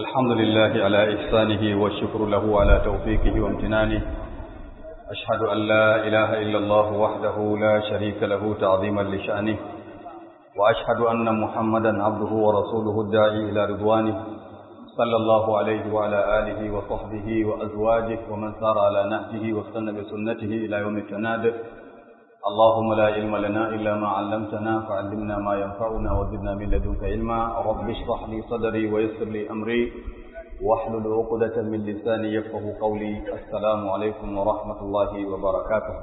الحمد لله على إحسانه والشكر له على توفيقه وامتنانه أشهد أن لا إله إلا الله وحده لا شريك له تعظيما لشأنه وأشهد أن محمدا عبده ورسوله الداعي إلى رضوانه صلى الله عليه وعلى آله وصحبه وأزواجه ومن سار على نهجه واستنى بسنته إلى يوم التناد اللهم لا علم لنا إلا ما علمتنا فعلمنا ما ينفعنا وزدنا من لدنك علما رب اشرح لي صدري ويسر لي أمري واحلل عقدة من لساني يفقه قولي السلام عليكم ورحمة الله وبركاته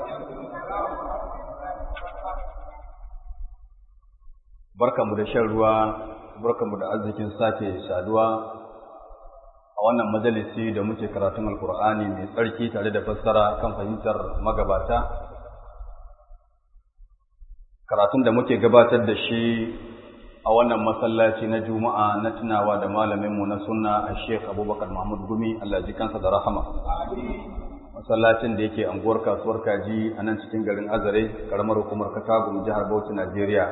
barkanmu da shan ruwa barkanmu da arzikin sake saduwa a wannan majalisi da muke karatun alkur'ani mai tsarki tare da fassara kan fahimtar magabata karatun da muke gabatar da shi a wannan masallaci na juma'a na tunawa da malaminmu na sunna a sheikh abubakar mahmud gumi allah ji kansa da rahama masallacin da yake anguwar kasuwar kaji a nan cikin garin azare karamar hukumar katagum jihar bauchi najeriya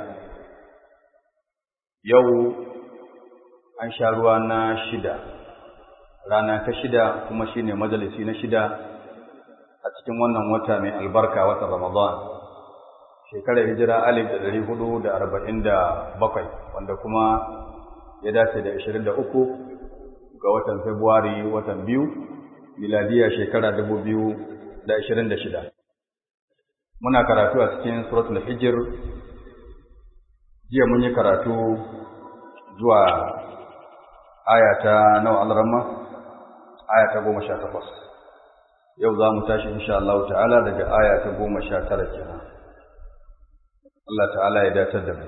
yau an sha ruwa na shida rana ta shida kuma shine majalisi na shida a cikin wannan wata mai albarka watan ramadan shekarar hijira alif da ɗari hudu da arba'in da bakwai wanda kuma ya dace da ashirin da uku ga watan februari watan biyu miladiya shekara dubu biyu da ashirin da shida muna karatu a cikin suratul hijir jiya mun yi karatu zuwa aya ta nawa alramma aya ta goma sha takwas yau za mu tashi insha Allah ta'ala daga aya ta goma sha tara kenan Allah ta'ala ya datar da mu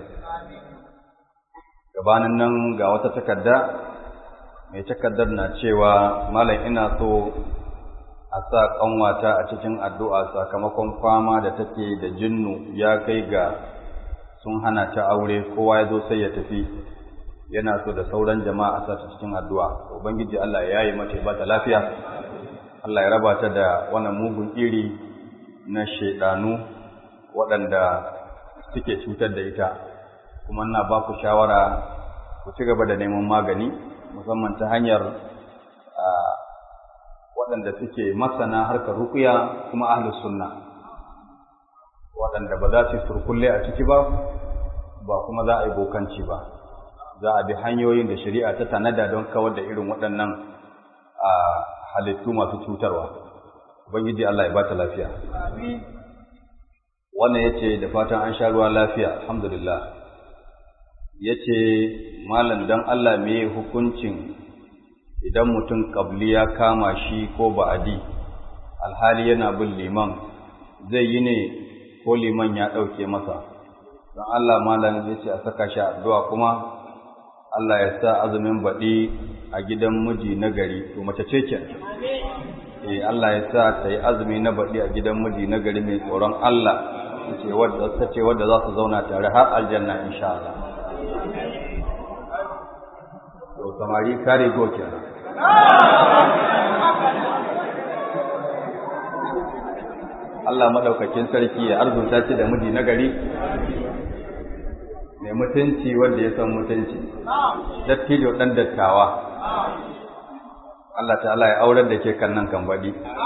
gabanin nan ga wata takarda mai takardar na cewa malam ina so a sa kanwata a cikin addu'a sakamakon fama da take da jinnu ya kai ga sun hana ta aure kowa ya zo sai ya tafi yana so da sauran jama'a a sa ta cikin addu'a ubangiji Allah ya yi mata ba ta lafiya Allah ya raba ta da wannan mugun iri na shaidanu waɗanda suke cutar da ita kuma ina ba ku shawara ku ci gaba da neman magani musamman ta hanyar waɗanda suke masana harkar rukuya kuma ahlus sunna waɗanda ba za su surkulle a ciki ba ba kuma za a yi bokanci ba za a bi hanyoyin da shari'a ta tanada don kawar da irin waɗannan halittu masu cutarwa ubangiji Allah ya ba ta lafiya wannan yace da fatan an sha ruwa lafiya alhamdulillah yace malam dan Allah me hukuncin idan mutum kabli ya kama shi ko ba'adi alhali yana bin liman zai yi ne ko liman ya ɗauke masa don Allah malam yace a saka shi addu'a kuma Allah ya sa azumin baɗi a gidan miji na gari to mace ce kenan eh Allah ya sa ta yi azumi na baɗi a gidan miji na gari mai tsoron Allah ce wadda ta ce wadda za su zauna tare har aljanna insha Allah to samari kare go kenan Allah madaukakin sarki ya arzuta shi da miji na gari mai mutunci wanda ya san mutunci dattijo dan dattawa Allah ta'ala ya aurar da ke kan nan kan baɗi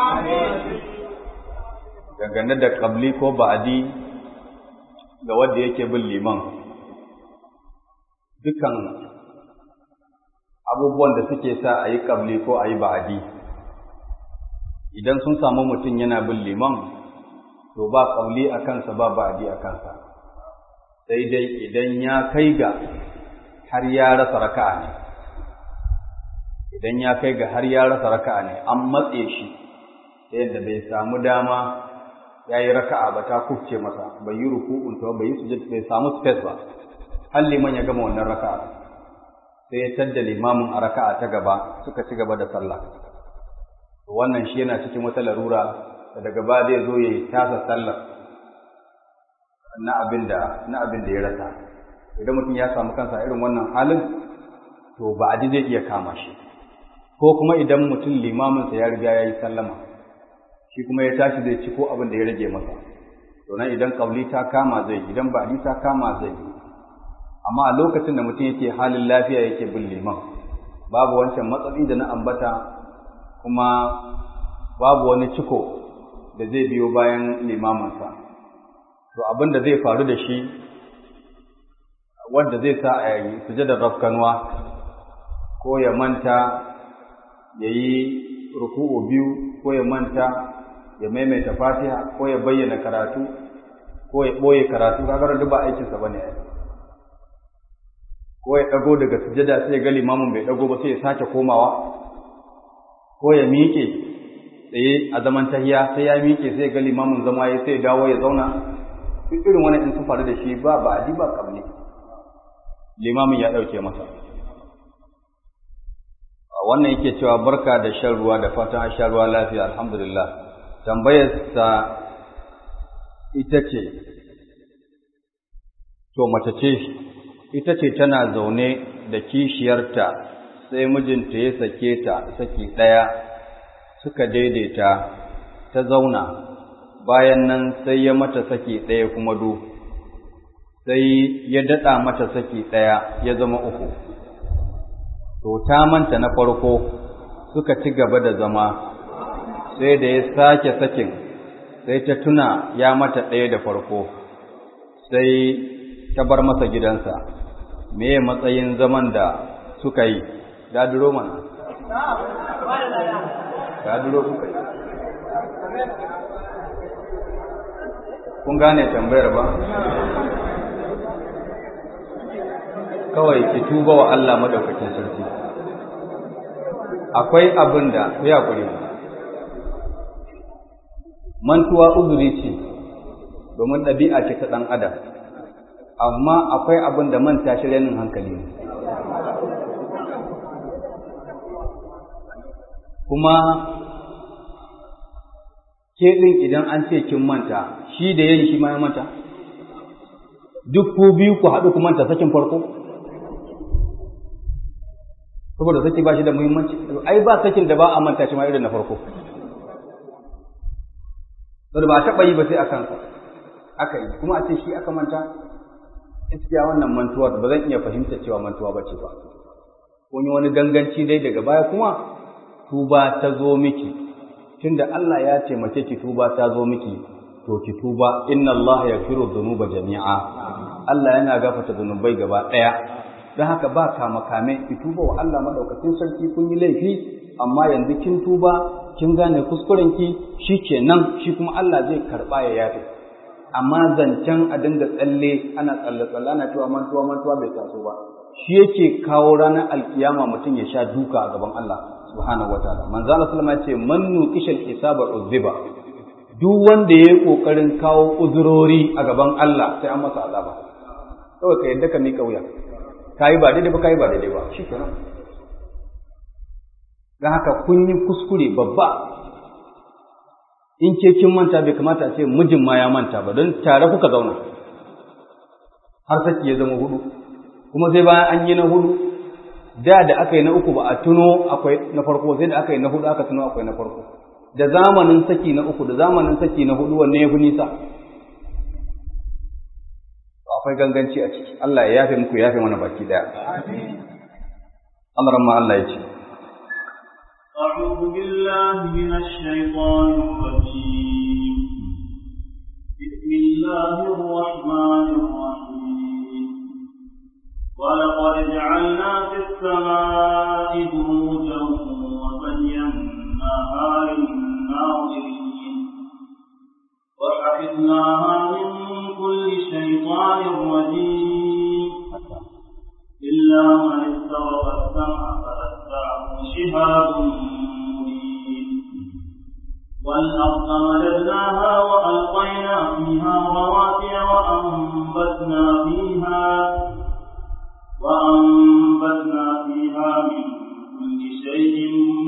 dangane da ƙabli ko ba'adi ga wanda yake bin liman dukan abubuwan da suke sa a yi ƙabli ko a yi ba'adi idan sun samu mutum yana bin liman to ba ƙabli a kansa ba ba'adi a kansa sai dai idan ya kai ga har ya rasa raka'a ne idan ya kai ga har ya rasa raka'a ne an matse shi ta yadda bai samu dama ya yi raka'a ba ta kufce masa bai yi ruku'un ta bai yi sujud bai samu space ba har liman ya gama wannan raka'a sai ya tadda limamin a raka'a ta gaba suka ci gaba da sallah wannan shi yana cikin wata larura da daga ba zai zo ya yi tasa sallar na abin da na abin da ya rasa idan mutum ya samu kansa irin wannan halin to ba zai iya kama shi ko kuma idan mutum limaminsa ya riga ya yi sallama shi kuma ya tashi zai ci ko abin da ya rage masa to nan idan kauli ta kama zai idan ba ta kama zai amma a lokacin da mutum yake halin lafiya yake bin liman babu wancan matsatsi da na ambata kuma babu wani ciko da zai biyo bayan limaminsa to abin da zai faru da shi wanda zai sa a yi sujadar rafkanwa ko ya manta ya yi ruku'u biyu ko ya manta ya maimaita fatiha ko ya bayyana karatu ko ya ɓoye karatu kagar duk ba aikinsa ba ne ko ya ɗago daga sujada sai ya ga limamin bai ɗago ba sai ya sake komawa ko ya miƙe tsaye a zaman tahiya sai ya miƙe sai ya ga limamin zama ya sai ya dawo ya zauna duk irin wani in sun faru da shi ba ba adi ba kamne limamin ya ɗauke masa wannan yake cewa barka da shan ruwa da fatan an sha ruwa lafiya alhamdulillah tambayarsa ita ce to mace ce ita ce tana zaune da kishiyarta sai mijinta ya sake ta saki ɗaya suka daidaita ta zauna bayan nan sai ya mata saki ɗaya kuma du sai ya daɗa mata saki ɗaya ya zama uku to ta manta na farko suka ci gaba da zama sai da ya sake sakin sai ta tuna ya mata ɗaya da farko sai ta bar masa gidansa me matsayin zaman da suka yi daduro mana daduro suka yi kun gane tambayar ba kawai ki tuba wa Allah madaukakin sarki akwai abin da ku ya kuri mantuwa uzuri ce domin ɗabi'a ce ta ɗan adam amma akwai abin da manta shi rainin hankali ne kuma ke ɗin idan an ce kin manta shi da yayi shi ma ya manta duk ku biyu ku haɗu ku manta sakin farko saboda saki ba shi da muhimmanci ai ba sakin da ba a manta shi ma irin na farko saboda ba taɓa yi ba sai a kansa aka yi kuma a ce shi aka manta gaskiya wannan mantuwar ba zan iya fahimta cewa mantuwa ba ce ba kun yi wani ganganci dai daga baya kuma tuba ta zo miki tunda Allah ya taimake ki tuba ta zo miki to ki tuba inna Allah yaghfiru dhunuba jami'a Allah yana gafarta zunubai gaba ɗaya don haka ba kama kame ki tuba wa Allah madaukakin sarki kun yi laifi amma yanzu kin tuba kin gane kuskuren ki shikenan shi kuma Allah zai karba ya yafe amma zancen a dinga tsalle ana tsalle tsalle ana cewa mantuwa mantuwa bai taso ba shi yake kawo ranar alkiyama mutum ya sha duka a gaban Allah subhanahu wataala manzo Allah sallama ya ce man nuqishal hisaba uzziba duk wanda yayi kokarin kawo uzurori a gaban Allah sai an masa azaba kawai ka yadda ka mika wuya kayi ba daidai ba kayi ba daidai ba shikenan dan haka kun yi kuskure babba in ke kin manta bai kamata a ce mijin ma ya manta ba don tare kuka zauna har saki ya zama hudu kuma sai bayan an yi na hudu da da aka yi na uku ba a tuno akwai na farko sai da aka yi na hudu aka tuno akwai na farko da zamanin saki na uku da zamanin saki na hudu wanne ya fi nisa akwai ganganci a ciki Allah ya yafe muku ya yafe mana baki daya Allah ma Allah ya ce أعوذ بالله من الشيطان الرجيم بسم الله الرحمن الرحيم ولقد جعلنا في السماء بروجا وزيناها للناظرين وحفظناها من كل شيطان رجيم إلا من استرق السمع فأتبعه شهاب مبين والأرض مددناها وألقينا فيها رواسي وأنبتنا فيها وأنبتنا فيها من كل شيء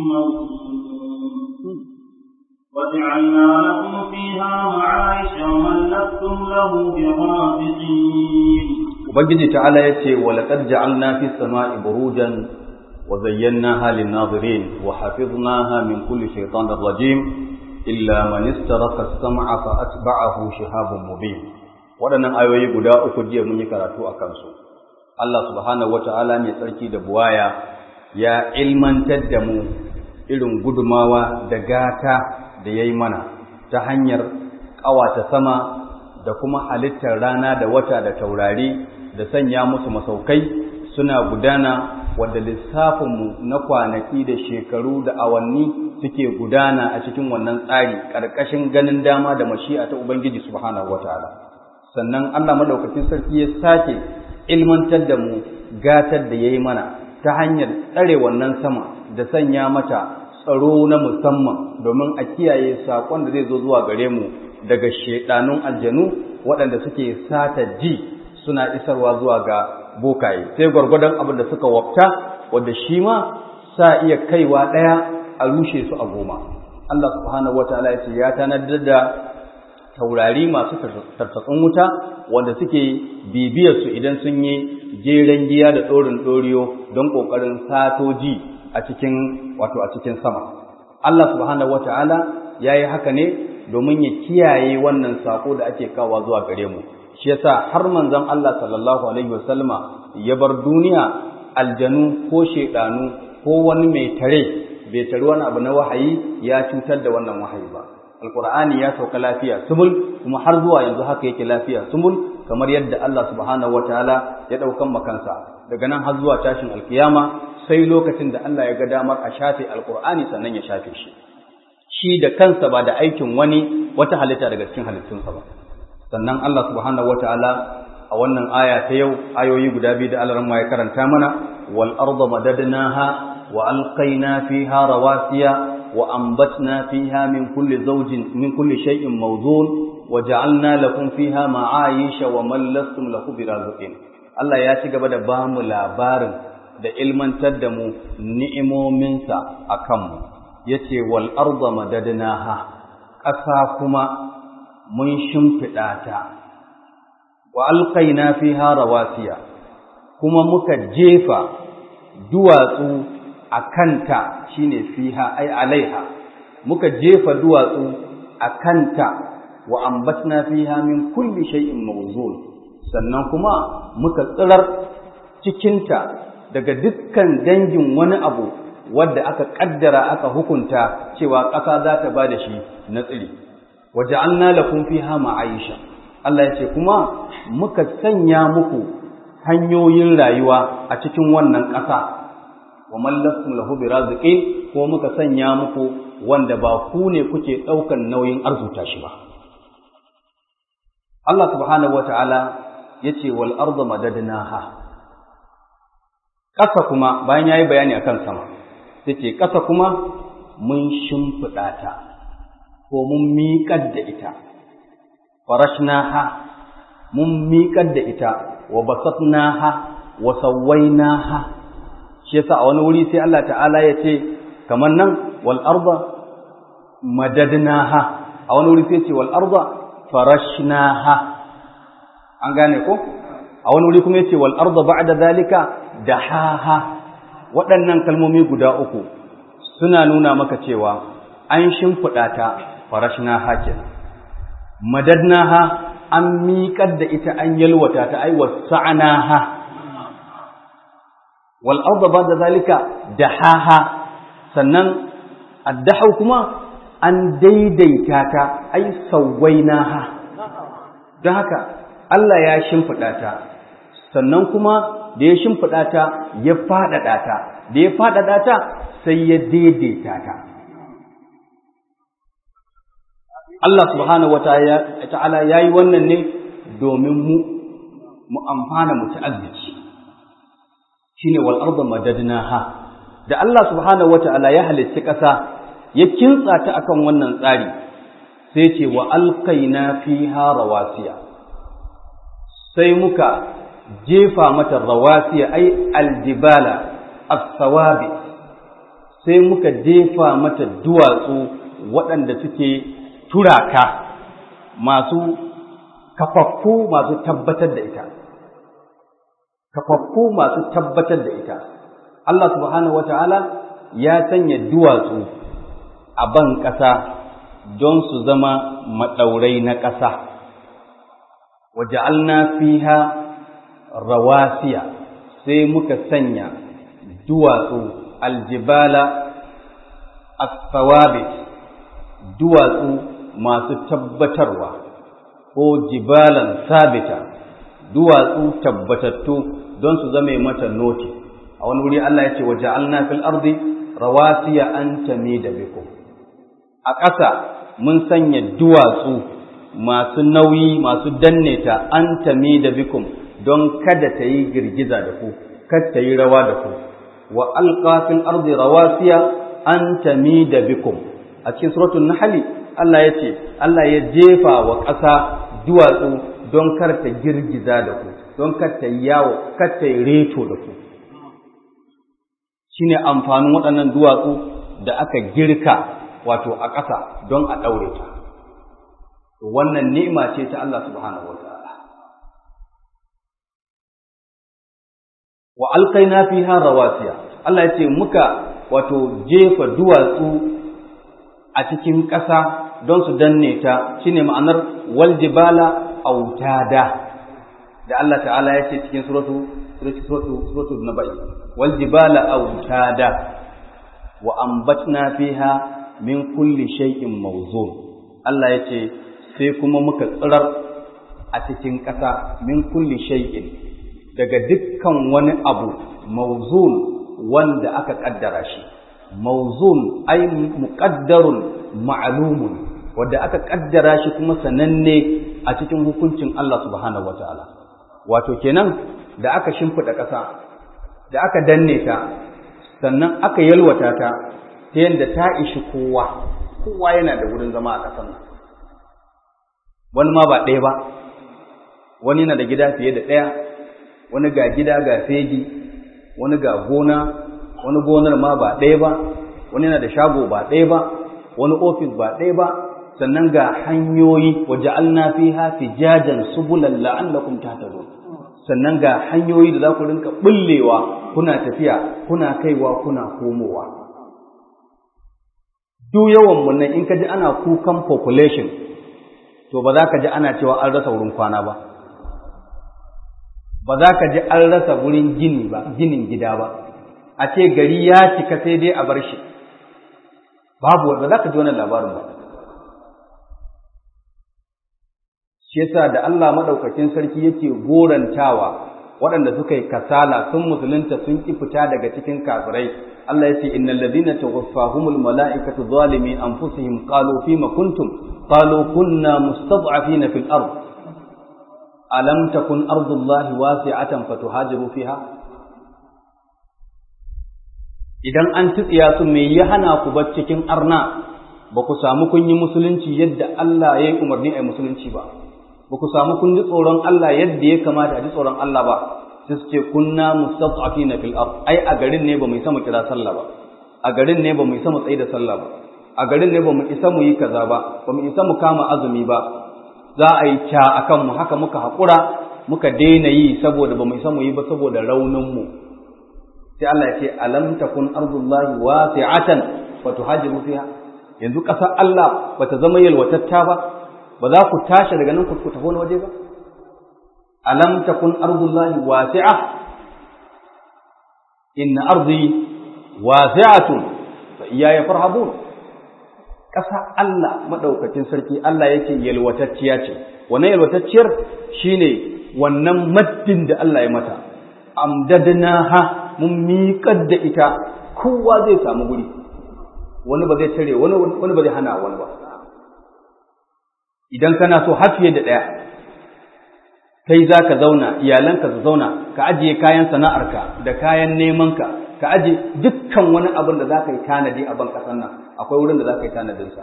موزون وجعلنا لكم فيها معايش ومن لستم له برافقين Ubangiji ta'ala ya ce, Walaƙar ja'alna fi sama'i burujan wa zayyanaha lin-nazirin wa hafiznaha min kulli shaytanir rajim illa man istaraka as-sam'a fa atba'ahu shihabun mubin. Waɗannan ayoyi guda uku jiya mun yi karatu a kansu. Allah subhanahu wata'ala mai tsarki da buwaya ya ilmantar da mu irin gudumawa da gata da ya yi mana ta hanyar ƙawata sama da kuma halittar rana da wata da taurari da sanya musu masaukai suna gudana wadda lissafinmu na kwanaki da shekaru da awanni suke gudana a cikin wannan tsari ƙarƙashin ganin dama da mashi'a ta Ubangiji subhanahu wataala sannan Allah madaukakin sarki ya sake ilmantar da mu gatar da yayi mana ta hanyar tsare wannan sama da sanya mata tsaro na musamman domin a kiyaye sakon da zai zo zuwa gare mu daga shedanun aljanu waɗanda suke sata ji suna isarwa zuwa ga bokaye sai gwargwadon abin da suka wafta wanda shi ma sa iya kaiwa ɗaya a rushe su a goma Allah subhanahu wataala ya ce ya tanadar da taurari masu tartatsun wuta wanda suke bibiyar su idan sun yi jeren giya da ɗorin ɗoriyo don ƙoƙarin satoji a cikin wato a cikin sama Allah subhanahu wataala ya yi haka ne domin ya kiyaye wannan sako da ake kawo zuwa gare mu shi yasa har manzon Allah sallallahu alaihi wasallama ya bar duniya aljanu ko shedanu ko wani mai tare bai tare wani abu na wahayi ya cutar da wannan wahayi ba alqur'ani ya sauka lafiya sumul kuma har zuwa yanzu haka yake lafiya sumul kamar yadda Allah subhanahu wataala ya daukan makansa daga nan har zuwa tashin alkiyama sai lokacin da Allah ya ga damar a shafe alqur'ani sannan ya shafe shi shi da kansa ba da aikin wani wata halitta daga cikin halittunsa ba sannan Allah subhanahu wataala a wannan aya ta yau ayoyi guda biyu da Allah ya karanta mana wal arda madadnaha wa alqaina fiha rawasiya wa anbatna fiha min kulli zawjin min kulli shay'in mawzun wa ja'alna lakum fiha ma'ayisha wa man lastum lahu biraziqin Allah ya ci gaba da ba mu labarin da ilmantar da mu ni'imominsa akan mu yace wal arda madadnaha ƙasa kuma mun shimfiɗa ta wa alƙaina fiha rawasiya kuma muka jefa duwatsu a kanta shine fiha ai alaiha muka jefa duwatsu a kanta wa ambatna fiha min kulli shay'in mawzun sannan kuma muka tsirar cikinta daga dukkan dangin wani abu wadda aka kaddara aka hukunta cewa ƙasa za ta ba da shi na tsiri waja'alna lakum fiha ma'aisha Allah ya ce kuma muka sanya muku hanyoyin rayuwa a cikin wannan ƙasa wa mallakum lahu biraziqin ko muka sanya muku wanda ba ku ne kuke ɗaukan nauyin arzuta shi ba Allah subhanahu wata'ala yace wal arda madadnaha ƙasa kuma bayan yayi bayani akan sama yace ƙasa kuma mun shimfiɗa ta ko mun miƙar da ita farashnaha mun miƙar da ita wa basatnaha wa sawwainaha shi yasa a wani wuri sai Allah ta'ala ya ce kamar nan wal arda madadnaha a wani wuri sai ce wal arda farashnaha an gane ko a wani wuri kuma yace wal arda ba'da zalika dahaha waɗannan kalmomi guda uku suna nuna maka cewa an shimfiɗa ta farashnaha kenan madadnaha an miƙar da ita an yalwata ta ai wasa'naha wal arda ba'da zalika dahaha sannan addahu kuma an daidaita ta ai sawainaha don haka Allah ya shimfiɗa ta sannan kuma da ya shimfiɗa ta ya faɗaɗa ta da ya faɗaɗa ta sai ya daidaita ta Allah subhanahu wa ta'ala ya yi wannan ne domin mu mu amfana mu ci arziki shi ne wal'arba madadnaha da Allah subhanahu wa ta'ala ya halitti ƙasa ya kintsa ta akan wannan tsari sai ce wa alkaina fiha rawasiya sai muka jefa mata rawasiya ai aljibala as-sawabi sai muka jefa mata duwatsu waɗanda suke turaka masu kafaffu masu tabbatar da ita kafaffu masu tabbatar da ita Allah subhanahu wata'ala ya sanya duwatsu a ban ƙasa don su zama maɗaurai na ƙasa waja'alna fiha rawasiya sai muka sanya duwatsu aljibala as-sawabit duwatsu masu tabbatarwa ko jibalan sabita duwatsu tabbatattu don su zame mata noti a wani wuri Allah ya ce wa ja'alna fil ardi rawasiya an tamida bikum a ƙasa mun sanya duwatsu masu nauyi masu danne ta an tamida bikum don kada ta yi girgiza da ku kada ta yi rawa da ku wa alqa fil ardi rawasiya an tamida bikum a cikin suratul nahl Allah ya ce Allah ya jefa wa ƙasa duwatsu don kar ta girgiza da ku don kar ta yawo kar ta reto da ku shine amfanin waɗannan duwatsu da aka girka wato a ƙasa don a ɗaure ta wannan ni'ima ce ta Allah subhanahu wataala wa alqaina fiha rawasiya Allah ya ce muka wato jefa duwatsu a cikin ƙasa don su danne ta shine ma'anar wal jibala autada da Allah ta'ala ya ce cikin suratu suratu suratu nabai wal jibala autada wa ambatna fiha min kulli shay'in mawzun Allah ya ce sai kuma muka tsirar a cikin ƙasa min kulli shay'in daga dukkan wani abu mawzun wanda aka kaddara shi mawzun ay muqaddarun ma'lumun wanda aka kaddara shi kuma sananne a cikin hukuncin Allah subhanahu wataala wato kenan da aka shimfida ƙasa da aka danne ta sannan aka yalwata ta ta yadda ta ishi kowa kowa yana da wurin zama a ƙasar nan wani ma ba ɗaya ba wani na da gida fiye da ɗaya wani ga gida ga fegi wani ga gona wani gonar ma ba ɗaya ba wani na da shago ba ɗaya ba wani ofis ba ɗaya ba sannan ga hanyoyi waje alna fiha fijajan subulan la'allakum tahtadun sannan ga hanyoyi da za ku rinka bullewa kuna tafiya kuna kaiwa kuna komowa duk yawan mun nan in ka ji ana kukan population to ba za ka ji ana cewa an rasa wurin kwana ba ba za ka ji an rasa wurin gini ba ginin gida ba a ce gari ya cika sai dai a bar shi babu ba za ka ji wannan labarin ba shi yasa da Allah madaukakin sarki yake gorantawa waɗanda suka yi kasala sun musulunta sun ki fita daga cikin kafirai Allah yace innal ladina tawaffahumul malaikatu zalimi anfusihim qalu fima kuntum qalu kunna mustad'afina fil ard alam takun ardullahi wasi'atan fatuhajiru fiha idan an tsiya su me ya hana ku bar cikin arna ba ku samu kun yi musulunci yadda Allah ya yi umarni a musulunci ba ba ku samu kun ji tsoron Allah yadda ya kamata a ji tsoron Allah ba sai su ce kunna mustad'afina fil ard ai a garin ne ba mu isa mu kira sallah ba a garin ne ba mu isa mu tsaye da sallah ba a garin ne ba mu isa mu yi kaza ba ba mu isa mu kama azumi ba za a yi ca akan mu haka muka haƙura muka daina yi saboda ba mu isa mu yi ba saboda raunin mu sai Allah ya ce alam takun ardullahi wasi'atan fa tuhajiru fiha yanzu ƙasar Allah bata zama yalwatatta ba ba za ku tashi daga nan ku tafi wani waje ba alam takun ardullahi wasi'a inna ardi wasi'atun fa iyaya farhabun ƙasa Allah madaukakin sarki Allah yake yalwatacciya ce wannan yalwatacciyar shine wannan maddin da Allah ya mata amdadnaha mun miƙar da ita kowa zai samu guri wani ba zai tare wani wani ba zai hana wani ba idan kana so har fiye da ɗaya kai za ka zauna iyalanka su zauna ka ajiye kayan sana'arka da kayan nemanka ka ajiye dukkan wani abin da za ka yi tanadi a ban ƙasar nan akwai wurin da za ka yi tanadinsa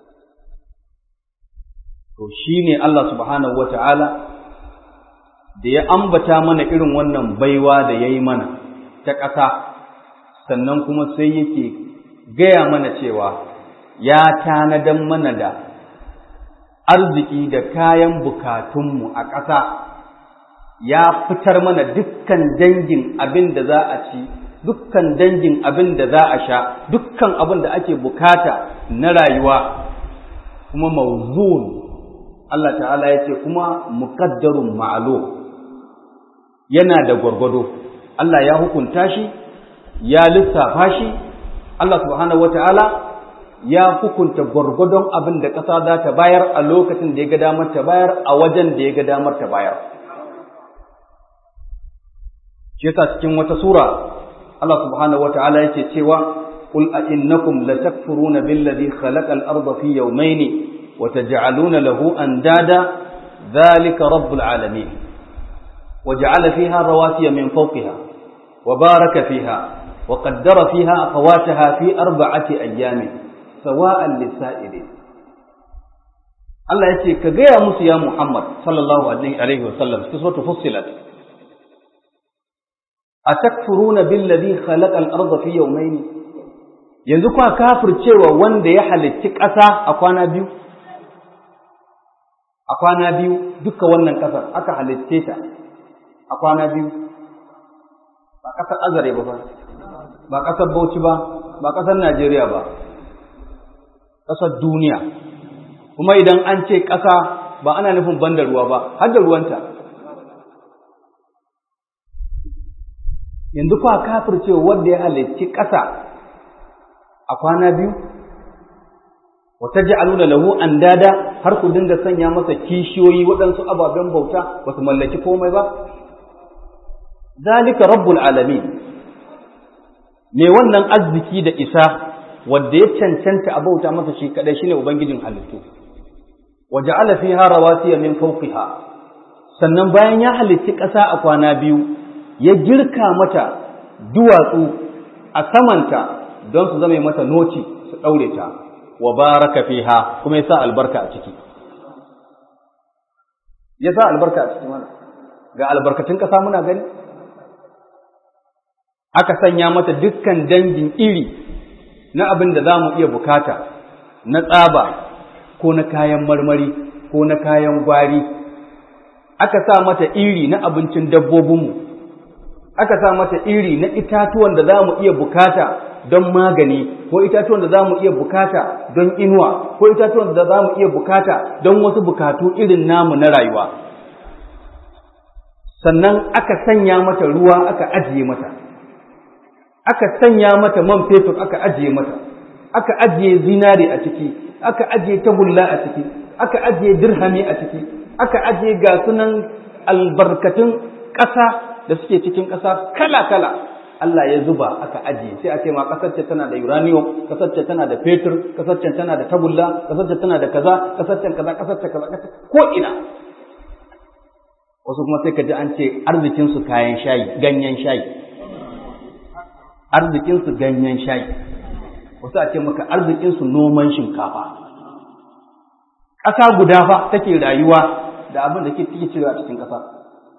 to shi ne Allah subhanahu wa ta'ala da ya ambata mana irin wannan baiwa da ya yi mana ta ƙasa sannan kuma sai yake gaya mana cewa ya tanadan mana da arziki da kayan bukatunmu a ƙasa ya fitar mana dukkan dangin abin da za a ci dukkan dangin abin da za a sha dukkan abin da ake bukata na rayuwa kuma mawzun Allah ta'ala ya ce kuma muqaddarun ma'lum yana da gwargwado Allah ya hukunta shi ya lissafa shi Allah subhanahu wata'ala ya hukunta gwargwadon abin da ƙasa za ta bayar a lokacin da ya ga damar ta bayar a wajen da ya ga damar ta bayar shi yasa cikin wata sura Allah subhanahu wata'ala yake cewa قل أئنكم لتكفرون بالذي خلق الأرض في يومين وتجعلون له أندادا ذلك رب العالمين وجعل فيها رواسي من فوقها وبارك فيها وقدر فيها أقواتها في أربعة أيام سواء للسائلين Allah ya ce, Ka gaya musu ya Muhammad sallallahu Alaihi wasallam, su so fussilat. A takfuruna billazi khalaqa al-ardha fi yawmayn yanzu kwa kafircewa wanda ya halitti ƙasa a kwana biyu a kwana biyu duka wannan ƙasar aka halitte ta a kwana biyu ba ƙasar azare ba ba ƙasar bauchi ba ba ƙasar najeriya ba ƙasar duniya kuma idan an ce ƙasa ba ana nufin banda ruwa ba har da ruwanta yanzu kwa kafircewa wanda ya halitti ƙasa a kwana biyu wata ja'aluna lahu andada har ku dinga sanya masa kishiyoyi waɗansu ababen bauta ba su mallaki komai ba zalika rabbul alamin me wannan arziki da isa wanda ya cancanta a bauta masa shi kadai shine ubangijin halittu wa ja'ala fiha rawasiya min fawqiha sannan bayan ya halitti ƙasa a kwana biyu ya girka mata duwatsu a samanta don su zama mata noci su ɗaure ta wa baraka fiha kuma ya sa albarka a ciki ya sa albarka a ciki mana ga albarkatun ƙasa muna gani aka sanya mata dukkan dangin iri na abin da za mu iya bukata na tsaba ko na kayan marmari ko na kayan gwari aka sa mata iri na abincin dabbobinmu aka sa mata iri na itatuwan da za mu iya bukata don magani ko itatuwan da za mu iya bukata don inuwa ko itatuwan da za mu iya bukata don wasu bukatu irin namu na rayuwa sannan aka sanya mata ruwa aka ajiye mata aka sanya mata man fetur aka ajiye mata aka ajiye zinare a ciki aka ajiye tagulla a ciki aka ajiye dirhami a ciki aka ajiye ga sunan albarkatun ƙasa da suke cikin ƙasa kala-kala Allah ya zuba aka ajiye sai a ce ma ƙasar ce tana da uranium ƙasar ce tana da fetur ƙasar ce tana da tagulla ƙasar ce tana da kaza ƙasar ce kaza ƙasar ce kaza ko ina wasu kuma sai ka ji an ce arzikin su kayan shayi ganyen shayi arzikin su ganyen shayi wasu a ce maka arzikin su noman shinkafa ƙasa guda fa take rayuwa da abin da ke cewa a cikin ƙasa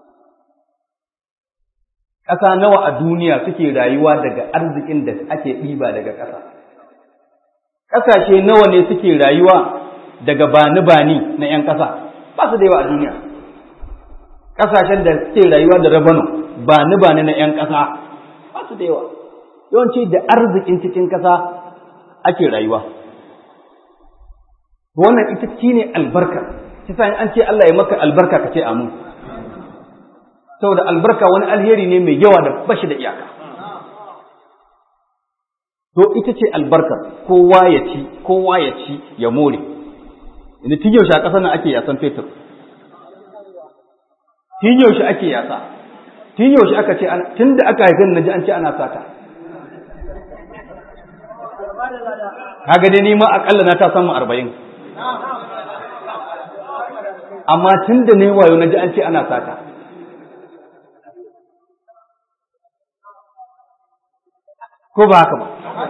ƙasa nawa a duniya suke rayuwa daga arzikin da ake ɗiba daga ƙasa. Ƙasashe nawa ne suke rayuwa daga bani-bani na ‘yan ƙasa, ba su da yawa a duniya. Ƙasashen da suke rayuwa da rabano, bani-bani na ‘yan ƙasa, ba su da yawa. Yawanci da arzikin cikin ƙasa ake rayuwa. Wannan ita ce ne albarka, kisa an ce Allah ya maka albarka ka ce amin. saboda albarka wani alheri ne mai yawa da bashi da iyaka to ita ce albarkar kowa ya ci kowa ya ci ya more inda tun yaushe a ƙasar nan ake yasan fetur tun yaushe ake yasa tun yaushe aka ce tun da aka haifin na ji an ce ana sata kaga dai nima akalla na ta samu arba'in amma tun da ne wayo na ji an ce ana sata ko ba haka ba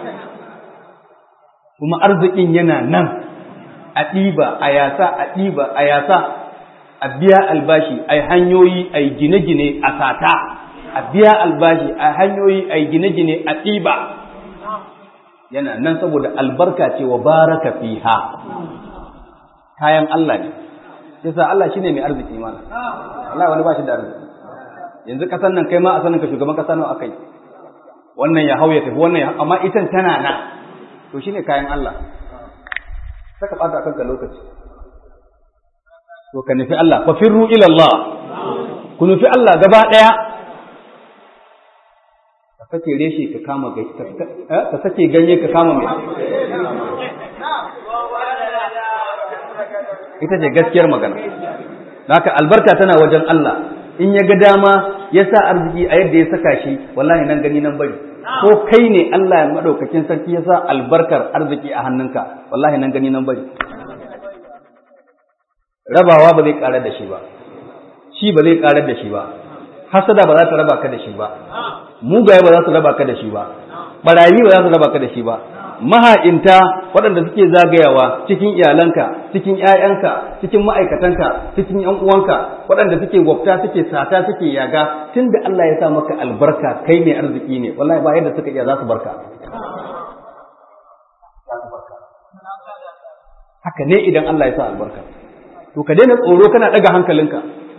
kuma arzikin yana nan a ɗiba a yasa a ɗiba a yasa a biya albashi a hanyoyi a gine-gine a sata a biya albashi a hanyoyi a gine-gine a ɗiba yana nan saboda albarka ce wa baraka fiha kayan Allah ne yasa Allah shine mai arziki mana Allah wani ba shi da arziki yanzu kasan nan kai ma a sanin ka shugaban kasa nawa akai wannan ya hau ya tafi wannan ya amma itan tana na to shine kayan Allah saka bata kanka lokaci to ka nufi Allah fa firru ila Allah ku nufi Allah gaba daya ka sake reshe ka kama ka sake ganye ka kama mai ita ce gaskiyar magana haka albarka tana wajen Allah in ya ga dama ya sa arziki a yadda ya saka shi wallahi nan gani nan bari ko kai ne Allah ya madaukakin sarki ya sa albarkar arziki a hannunka wallahi nan gani nan bari rabawa ba zai karar da shi ba shi ba zai karar da shi ba hasada ba za ta raba ka da shi ba mugaye ba za su raba ka da shi ba barayi ba za su raba ka da shi ba maha'inta waɗanda suke zagayawa cikin iyalanka cikin ‘ya'yanka cikin ma'aikatanka cikin ‘yan uwanka waɗanda suke gwabta suke sata suke yaga tun da Allah ya sa maka albarka kai mai arziki ne wallahi ba yadda suka iya za su barka haka ne idan Allah ya sa albarka to ka daina tsoro kana ɗaga hankalinka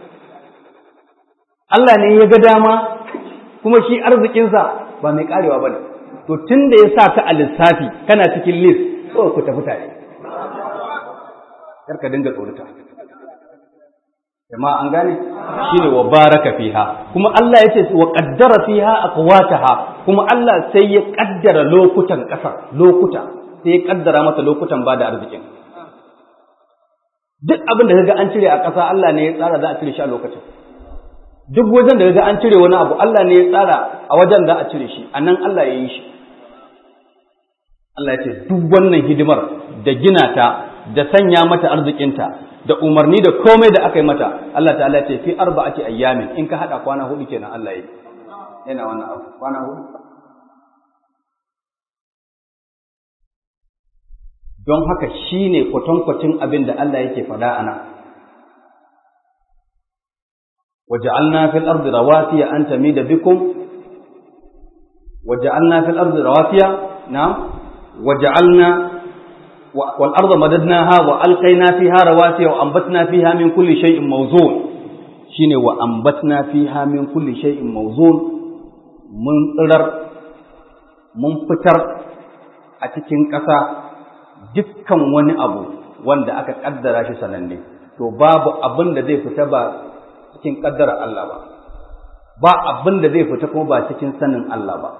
Allah ne ya ga dama kuma shi arzikinsa ba mai karewa ba ne to tun da ya sa ka a lissafi kana cikin list so ku tafi tare kar ka dinga tsorata jama'a an gane shine wa baraka fiha kuma Allah yace wa qaddara fiha aqwataha kuma Allah sai ya kaddara lokutan kasar lokuta sai ya kaddara mata lokutan bada arzikin duk abin da kaga an cire a ƙasa Allah ne ya tsara za a cire shi a lokacin duk wajen da kaga an cire wani abu Allah ne ya tsara a wajen za a cire shi anan Allah ya yi shi Allah ya ce duk wannan hidimar da gina ta da sanya mata arzikinta da umarni da komai da aka yi mata Allah ta'ala ya ce fi arba'ati ayyamin in ka hada kwana hudu kenan Allah ya yi yana wannan abu kwana hudu don haka shine kwatankwacin abin da Allah yake faɗa a nan وجعلنا في الأرض رواسي أن تميد بكم وجعلنا في الأرض رواسي نعم وجعلنا والأرض مددناها وألقينا فيها رواسي وأنبتنا فيها من كل شيء موزون شين وأنبتنا فيها من كل شيء موزون من قدر من فتر أتكين كسا dukkan wani abu wanda aka kaddara shi sananne to babu abin da zai fita ba cikin kaddara Allah ba ba abin da zai fita kuma ba cikin sanin Allah ba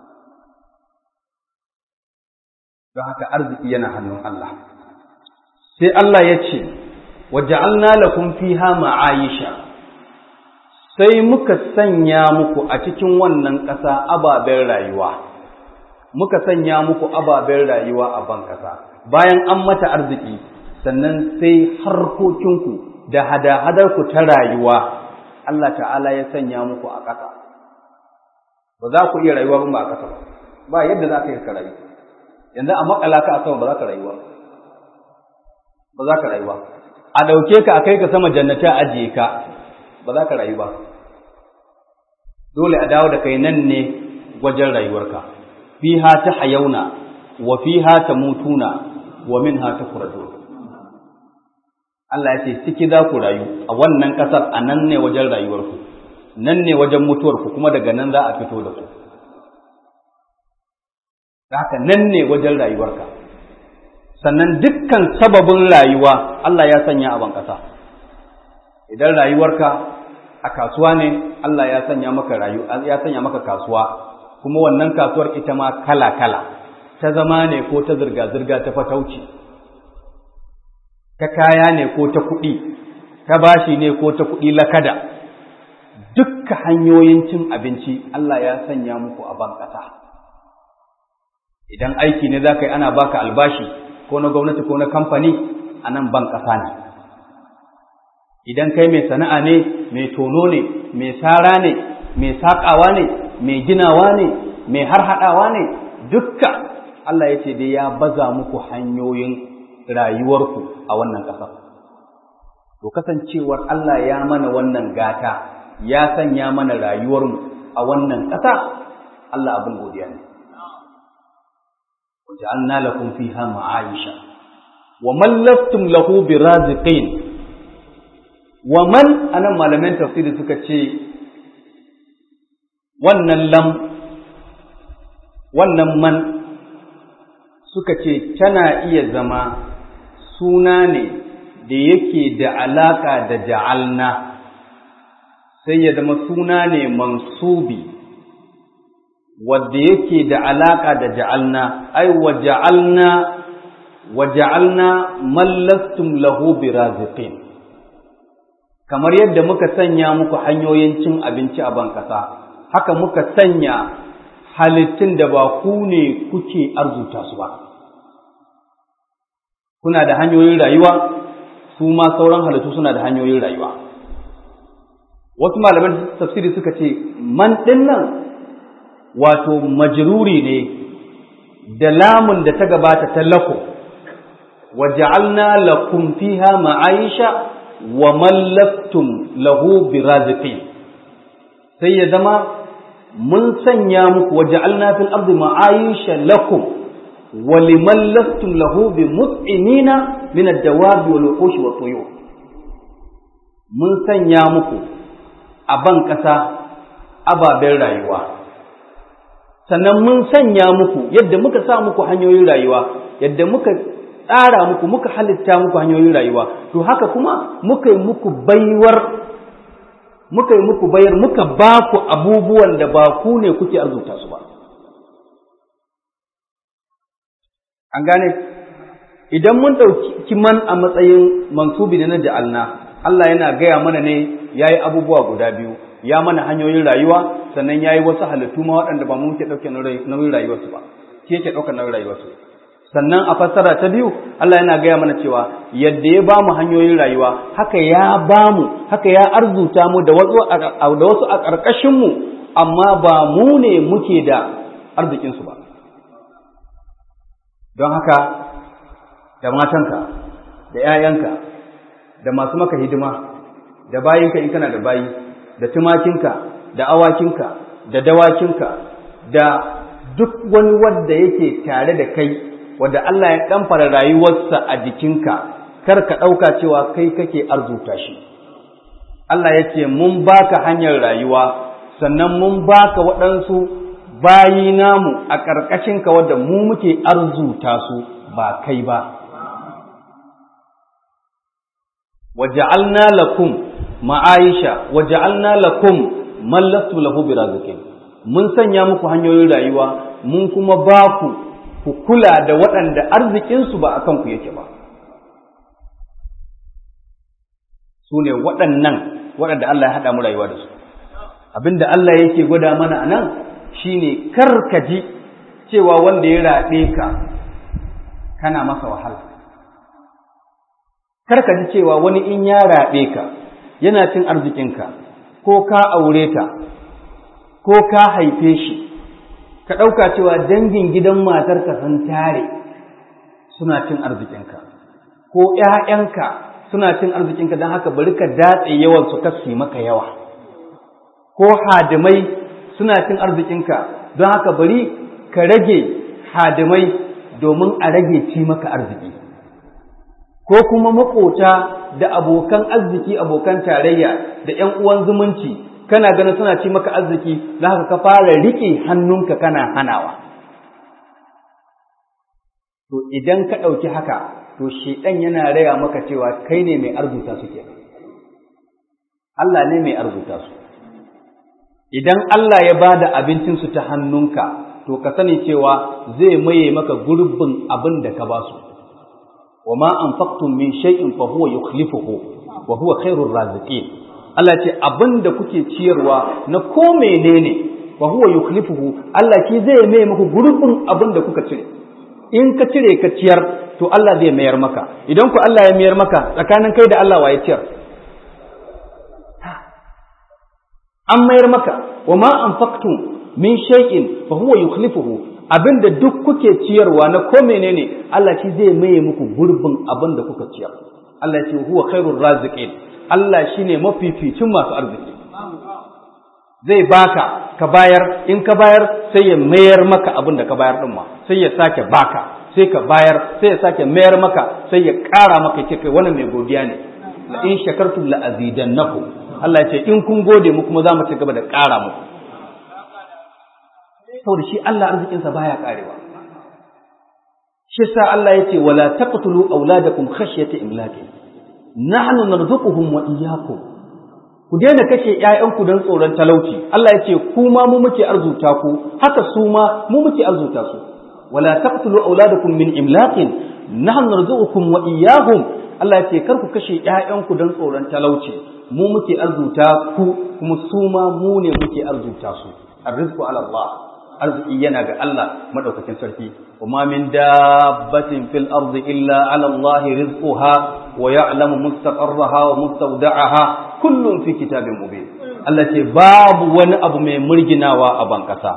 don haka arziki yana hannun Allah sai Allah ya ce waja'alna lakum fiha ma'ayisha sai muka sanya muku a cikin wannan ƙasa ababen rayuwa muka sanya muku ababen rayuwa a ban ƙasa bayan an mata arziki sannan sai harkokinku da hada-hadarku ta rayuwa Allah ta'ala ya sanya muku a ƙasa ba za ku iya rayuwa ba a ƙasa ba ba yadda za ka yi ka rayu yanzu a makala ka a sama ba za ka rayuwa ba za ka rayuwa a ɗauke ka a kai ka sama jannata a ajiye ka ba za ka rayu ba dole a dawo da kai nan ne wajen rayuwarka fiha ta hayauna wa fiha ta mutuna wa minha ta kuradu Allah ya ce ciki za ku rayu a wannan ƙasar a nan ne wajen rayuwarku nan ne wajen mutuwarku kuma daga nan za a fito da ku haka nan ne wajen rayuwarka sannan dukkan sababin rayuwa Allah ya sanya a ban ƙasa idan rayuwarka a kasuwa ne Allah ya sanya maka rayu ya sanya maka kasuwa kuma wannan kasuwar ita ma kala kala ta zama ne ko ta zirga zirga ta fatauci ta kaya ne ko ta kuɗi ta bashi ne ko ta kuɗi lakada dukkan hanyoyin cin abinci Allah ya sanya muku a ban ƙasa idan aiki ne za ka yi ana baka albashi ko na gwamnati ko na kamfani a nan ban ƙasa ne idan kai mai sana'a ne mai tono ne mai sara ne mai saƙawa ne mai ginawa ne mai harhaɗawa ne dukka Allah ya ce dai ya baza muku hanyoyin rayuwarku a wannan ƙasar to kasancewar Allah ya mana wannan gata ya sanya mana rayuwarmu a wannan ƙasa Allah abin godiya ne وجعلنا لكم فيها معايشة ومن لستم له برازقين ومن أنا ما لمن تفسير سكتشي wannan lam wannan man suka ce tana iya zama suna ne da yake da alaka da ja'alna sai ya zama suna ne mansubi wadda yake da alaka da ja'alna ai wa ja'alna wa ja'alna man lastum lahu biraziqin kamar yadda muka sanya muku hanyoyin cin abinci a ban kasa haka muka sanya halittun da ba ku ne kuke arzuta su ba kuna da hanyoyin rayuwa su ma sauran halittu suna da hanyoyin rayuwa wasu malaman tafsiri suka ce man ɗin nan wato majruri ne da lamun da ta gabata ta lako wa ja'alna lakum fiha ma'aisha wa mallaktum lahu biraziqin sai ya zama mun sanya muku wa ja'alna fil ardi ma'aisha lakum wa liman lastum lahu bimut'imina min ad-dawabi wal wuqush wa tuyur mun sanya muku a ban ƙasa ababen rayuwa sannan mun sanya muku yadda muka sa muku hanyoyin rayuwa yadda muka tsara muku muka halitta muku hanyoyin rayuwa to haka kuma muka yi muku baiwar muka yi muku bayar muka ba ku abubuwan da ba ku ne kuke arzuta su ba an gane idan mun ɗauki man a matsayin mansubi da na ja'alna Allah yana gaya mana ne ya yi abubuwa guda biyu ya mana hanyoyin rayuwa sannan ya yi wasu halittu ma waɗanda ba mu muke ɗauke nauyin rayuwarsu ba shi yake ɗaukar nauyin rayuwarsu sannan a fassara ta biyu Allah yana gaya mana cewa yadda ya ba mu hanyoyin rayuwa haka ya ba mu haka ya arzuta mu da wasu a ƙarƙashin mu amma ba mu ne muke da arzikinsu ba don haka da matanka da ‘ya'yanka da masu maka hidima da bayinka in kana da bayi da tumakinka da awakinka da dawakinka da duk wani wanda yake tare da kai wanda Allah ya ɗamfara rayuwarsa a jikinka kar ka ɗauka cewa kai kake arzuta shi Allah ya ce mun baka hanyar rayuwa sannan mun baka waɗansu bayi namu a ƙarƙashinka wadda mu muke arzuta su ba kai ba waja'alna lakum ma'aisha waja'alna lakum man lastu lahu biraziqin mun sanya muku hanyoyin rayuwa mun kuma ba ku ku kula da waɗanda arzikinsu ba akan ku yake ba su ne waɗannan waɗanda Allah ya haɗa mu rayuwa da su abinda Allah yake gwada mana a nan shine kar ka ji cewa wanda ya raɗe ka kana masa wahala kar ka ji cewa wani in ya raɓe ka yana cin arzikinka ko ka aure ta ko ka haife shi ka ɗauka cewa dangin gidan matarka sun tare suna cin arzikinka ko ‘ya'yanka suna cin arzikinka don haka bari ka datse yawan su kasi maka yawa ko hadimai suna cin arzikinka don haka bari ka rage hadimai domin a rage ci maka arziki ko kuma makota da abokan arziki abokan tarayya da ‘yan uwan zumunci kana ganin suna ci maka arziki za haka ka fara riƙe hannunka kana hanawa to idan ka ɗauki haka to shedan yana raya maka cewa kai ne mai arzuta su ke Allah ne mai arzuta su idan Allah ya ba da abincinsu ta hannunka to ka sani cewa zai maye maka gurbin abin da ka ba su wa ma anfaqtum min shay'in fa huwa yukhlifuhu wa huwa khairur raziqin Allah ce abin da kuke ciyarwa na ko menene fa huwa yukhlifuhu Allah ki zai maye maka gurbin abin da kuka cire in ka cire ka ciyar to Allah zai mayar maka idan ku Allah ya mayar maka tsakanin kai da Allah waye ciyar an mayar maka wa ma anfaqtum min shay'in fa huwa yukhlifuhu abinda duk kuke ciyarwa na ko menene Allah shi zai maye muku gurbin abin da kuka ciyar Allah ya ce huwa khairur raziqin Allah shine mafificin masu arziki zai baka ka bayar in ka bayar sai ya mayar maka abin da ka bayar din ma sai ya sake baka sai ka bayar sai ya sake mayar maka sai ya ƙara maka ce kai wannan mai godiya ne la in shakartum la azidannakum Allah ya ce in kun gode mu kuma za mu ci gaba da ƙara muku saboda shi Allah arzikinsa baya karewa shi sa Allah ya ce wala taqtulu auladakum khashyata imlaqi nahnu narzuquhum wa iyyakum ku daina kashe ƴaƴanku don tsoron talauci Allah ya ce ku ma mu muke arzuta ku haka su ma mu muke arzuta su wala taqtulu auladakum min imlaqin nahnu narzuqukum wa iyyahum Allah ya ce kar ku kashe ƴaƴanku don tsoron talauci mu muke arzuta ku kuma su ma mu ne muke arzuta su arrizqu ala Allah arziki yana ga Allah madaukakin sarki وما من دابة في الأرض إلا على الله رزقها ويعلم مستقرها ومستودعها كل في كتاب مبين التي باب wani abu mai murginawa a bankasa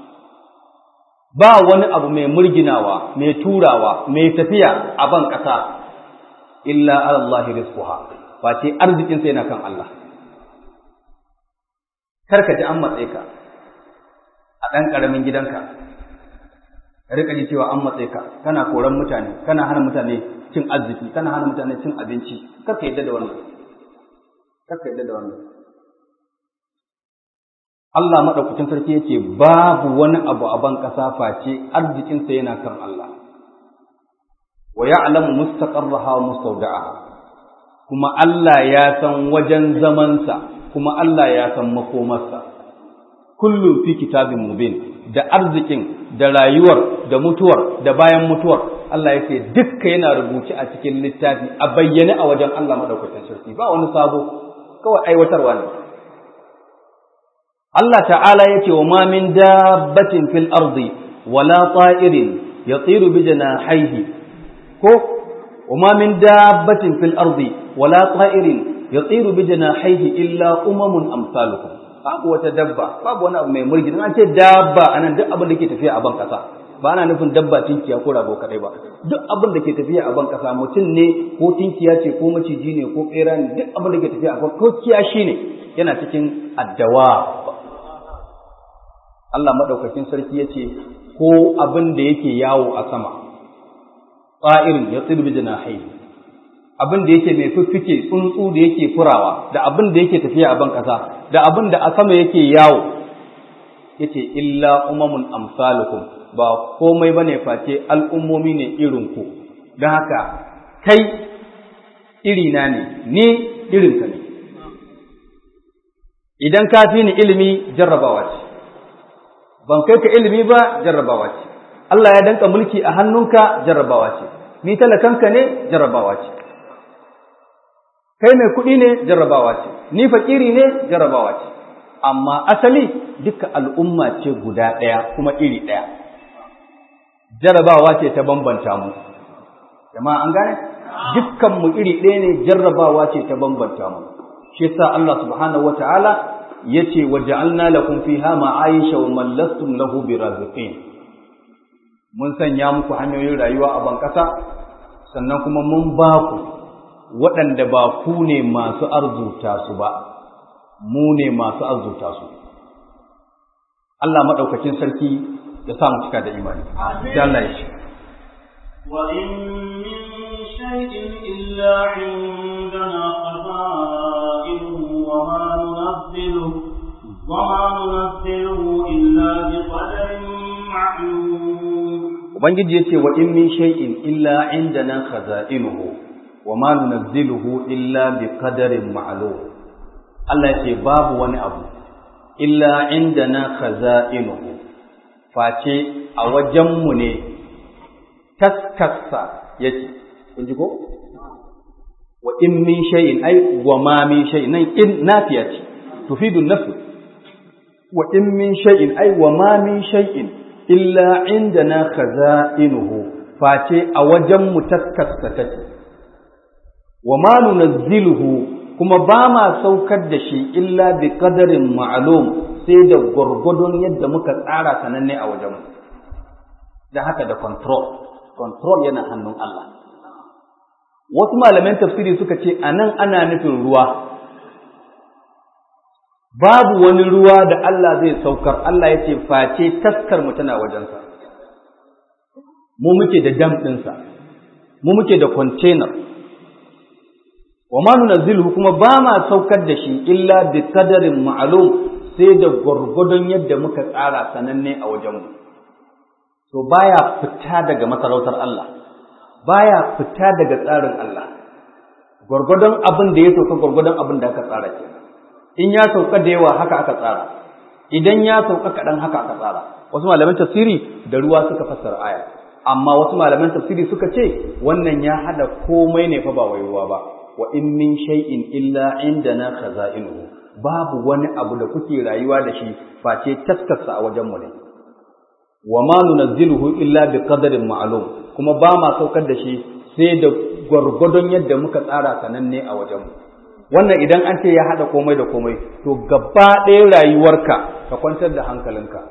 ba wani abu mai murginawa mai turawa mai tafiya a bankasa illa ala Allah rizquha ba ce arzikin sai yana kan Allah karka ji an matsayi ka a ɗan ƙaramin gidanka ka rika ji cewa an matse ka kana koran mutane kana hana mutane cin arziki kana hana mutane cin abinci kar ka yadda da wannan kar ka yadda da wannan Allah madaukakin sarki yace babu wani abu a ban kasa face arzikin sa yana kan Allah wa ya'lamu mustaqarraha wa mustawda'aha kuma Allah ya san wajen zamansa kuma Allah ya san makomarsa kullum fi kitabin mubin da arzikin da rayuwar da mutuwar da bayan mutuwar Allah yake dukka yana rubuce a cikin littafi a bayyane a wajen Allah madaukakin sarki ba wani sabo kawai aiwatarwa ne Allah ta'ala yake wa ma min dabbatin fil ardi wala ta'irin yatiru bi janahihi ko wa ma min dabbatin fil ardi wala ta'irin yatiru bi janahihi illa umamun amsalukum babu wata dabba babu wani abu mai mulki an ce dabba anan duk abin da ke tafiya a ban kasa ba ana nufin dabba tinkiya ko rago kadai ba duk abin da ke tafiya a ban kasa mutum ne ko tinkiya ce ko maciji ne ko bera ne duk abin da ke tafiya a ban ko kiyashi ne yana cikin addawa Allah madaukakin sarki ya ce ko abin da yake yawo a sama tsa'irin ya tsirbi janahi abin da yake mai fiffike tsuntsu da yake furawa da abin da yake tafiya a ban kasa da abin da a sama yake yawo yace illa umamun amsalukum ba komai bane face al'ummomi ne irin ku don haka kai irina ne ni irinka ne idan ka fi ni ilimi jarrabawa ce ban kai ka ilimi ba jarrabawa ce Allah ya danka mulki a hannunka jarrabawa ce ni talakanka ne jarrabawa ce kai mai kuɗi ne jarrabawa ce ni fakiri ne jarrabawa ce amma asali duka al'umma ce guda ɗaya kuma iri ɗaya jarrabawa ce ta bambanta mu jama'a an gane dukkan mu iri ɗaya ne jarrabawa ce ta bambanta mu shi yasa Allah subhanahu wataala yace waja'alna lakum fiha ma'aisha wa man lastum lahu biraziqin mun sanya muku hanyoyin rayuwa a bankasa sannan kuma mun ba ku waɗanda ba ku ne masu arzuta su ba, mu ne masu arzuta su. Allah maɗaukacin sarki ya sa mu cika da imani. Allah ya ce. وإن من شيء إلا عندنا خزائنه وما ننزله وما ننزله إلا بقدر معلوم Ubangiji ya ce wa in min shay'in illa indana khaza'inuhu wa ma nunazziluhu illa bi qadarin ma'lum Allah ce babu wani abu illa indana khaza'inuhu face a wajenmu ne taskassa yake kun ji ko wa in min shay'in ai wa ma min shay'in nan in nafiya ce tufidu nafi wa in min shay'in ai wa ma min shay'in illa indana khaza'inuhu face a wajenmu taskassa take wa ma nunazziluhu kuma ba ma saukar da shi illa bi qadarin ma'lum sai da gurgudun yadda muka tsara sananne a wajenmu da haka da control control yana hannun Allah wasu malaman tafsiri suka ce anan ana nufin ruwa babu wani ruwa da Allah zai saukar Allah ya ce face taskar mu tana wajensa mu muke da dam ɗinsa mu muke da container wa ma nunazzilu kuma ba ma saukar da shi illa bi qadarin ma'lum sai da gwargwadon yadda muka tsara sananne a wajenmu to baya fita daga masarautar Allah baya fita daga tsarin Allah gwargwadon abin da ya sauka gwargwadon abin da aka tsara ke in ya sauka da yawa haka aka tsara idan ya sauka kaɗan haka aka tsara wasu malaman tafsiri da ruwa suka fassara aya amma wasu malaman tafsiri suka ce wannan ya hada komai ne fa ba wai ruwa ba wa in min shay'in illa indana khaza'inuhu babu wani abu da kuke rayuwa da shi face taskarsa a wajen mu ne wa ma nunazziluhu illa bi qadarin ma'lum kuma ba ma saukar da shi sai da gwargwadon yadda muka tsara sananne a wajen mu wannan idan an ce ya hada komai da komai to gaba ɗaya rayuwarka ka kwantar da hankalinka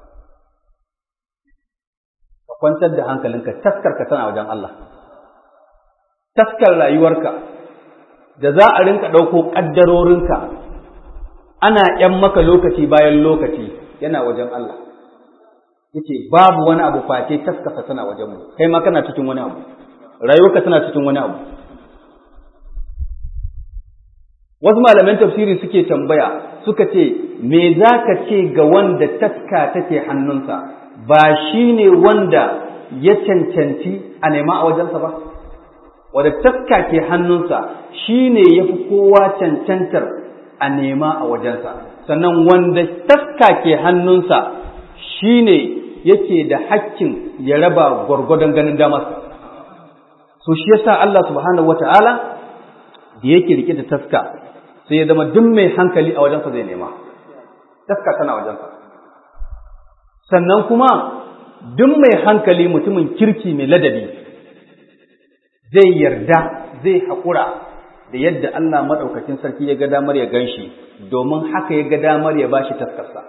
ka kwantar da hankalinka taskarka tana wajen Allah taskar rayuwarka da za a rinka ɗauko ƙaddarorinka ana ‘yan maka lokaci bayan lokaci yana wajen Allah yace babu wani abu face taskasa tana wajen mu kai ma kana cikin wani abu rayuwarka tana cikin wani abu wasu malaman tafsiri suke tambaya suka ce me za ka ce ga wanda taska take hannunsa ba shi ne wanda ya cancanci a nema a wajensa ba wadda taska ke hannunsa shi ne ya fi kowa cancantar a nema a wajensa sannan wanda taska ke hannunsa shi ne yake da hakkin ya raba gwargwadon ganin damarsa so shi yasa Allah subhanahu wata'ala da yake rike da taska sai ya zama duk mai hankali a wajensa zai nema taska tana wajensa sannan kuma duk mai hankali mutumin kirki mai ladabi zai yarda zai haƙura da yadda Allah maɗaukacin sarki ya ga damar ya gan shi domin haka ya ga damar ya ba shi taskarsa.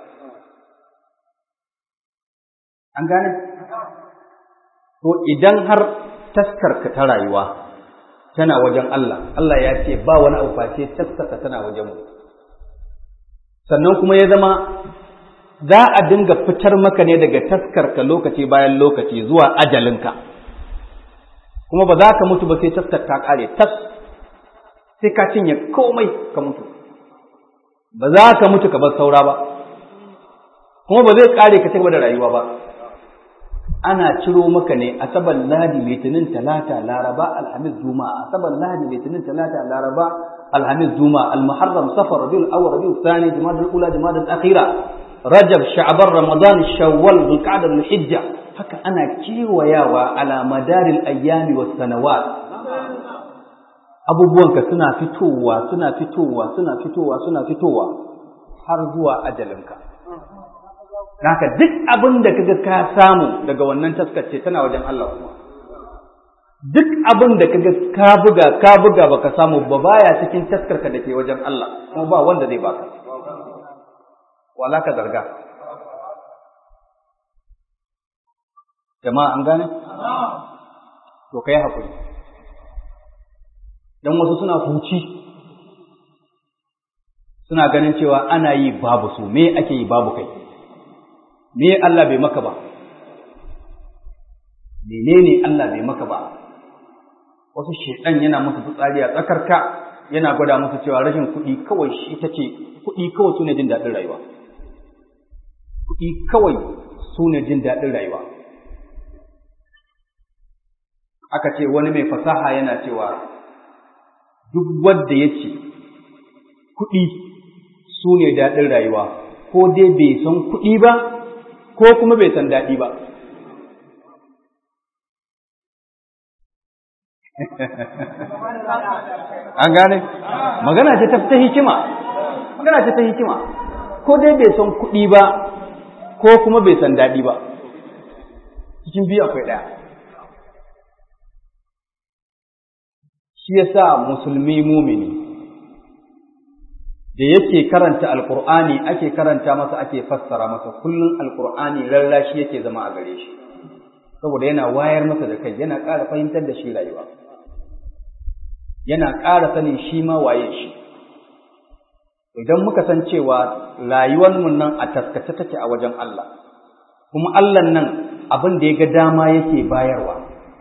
An gane? To idan har taskarka ta rayuwa tana wajen Allah, Allah ya ce ba wani abu face taskarka tana wajen mu. Sannan kuma ya zama za a dinga fitar maka ne daga taskarka lokaci bayan lokaci zuwa ajalinka. kuma ba za ka mutu ba sai taskar ta kare tas sai ka cinye komai ka mutu ba za ka mutu ka bar saura ba kuma ba zai kare ka cigaba da rayuwa ba ana ciro maka ne asabar ladi litinin talata laraba alhamis juma'a asabar ladi litinin talata laraba alhamis juma'a almuharram safar rabiul awwal rabiul thani jumadal ula jumadal akhira rajab sha'ban ramadan shawwal dhulqa'dah dhulhijja haka ana kewayawa ala madaril ayyami was sanawat abubuwanka suna fitowa suna fitowa suna fitowa suna fitowa har zuwa ajalinka haka duk abin da kaga ka samu daga wannan taskace tana wajen Allah kuma duk abin da kaga ka buga ka buga baka samu ba baya cikin taskarka da ke wajen Allah kuma ba wanda zai baka wala ka zarga jama'a an gane to kai hakuri dan wasu suna huci suna ganin cewa ana yi babu su me ake yi babu kai me Allah bai maka ba menene Allah bai maka ba wasu shedan yana musu fitsari a tsakarka yana gwada musu cewa rashin kuɗi kawai shi ita ce kuɗi kawai su ne jin daɗin rayuwa kuɗi kawai su ne jin daɗin rayuwa aka ce wani mai fasaha yana cewa duk wanda ya ce kuɗi su ne daɗin rayuwa ko dai bai san kuɗi ba ko kuma bai san daɗi ba an gane magana ce ta hikima magana ce ta hikima ko dai bai san kuɗi ba ko kuma bai san daɗi ba cikin biyu akwai ɗaya shi yasa musulmi mumini da yake karanta alkur'ani ake karanta masa ake fassara masa kullum alkur'ani lallashi yake zama a gare shi saboda yana wayar masa da kai yana ƙara fahimtar da shi rayuwa yana ƙara sanin shi ma waye shi idan muka san cewa rayuwar mu nan a taskace take a wajen Allah kuma Allah nan abin da ya ga dama yake bayarwa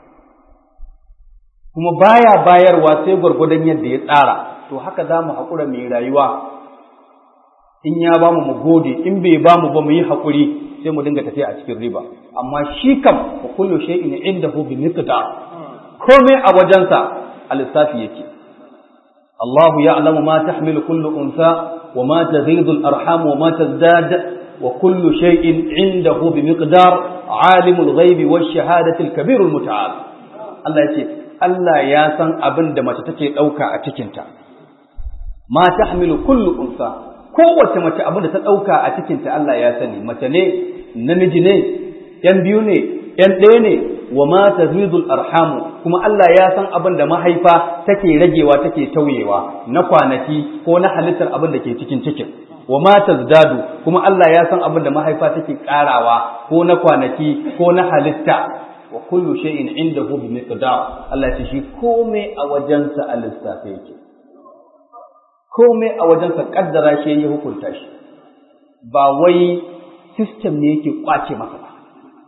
kuma baya bayarwa sai gwargwadon yadda ya tsara to haka za mu haƙura mai rayuwa in ya ba mu mu gode in bai ba mu ba mu yi haƙuri sai mu dinga tafiya a cikin riba amma shi kam wa kullu shay'in indahu bi miqdar komai a wajensa a lissafi yake الله يعلم ما تحمل كل أنثى وما تغيض الأرحام وما تزداد وكل شيء عنده بمقدار عالم الغيب والشهادة الكبير المتعال الله يقول الله ياسن أبن دم تتكي أوكا أتكنتا ما تحمل كل أنثى kowace mace abin da ta ɗauka a cikinta Allah ya sani mace ne namiji ne ‘yan biyu ne ‘yan ɗaya ne wa ma tazidul arhamu kuma Allah ya san abin da mahaifa take ragewa take tauyewa na kwanaki ko na halittar abin da ke cikin cikin wa ma tazdadu kuma Allah ya san abin da mahaifa take karawa ko na kwanaki ko na halitta wa kullu shay'in indahu bi miqdar Allah ya shi komai a wajensa a lissafe yake komai a wajensa kaddara shi ya hukunta shi ba wai system ne yake kwace masa ba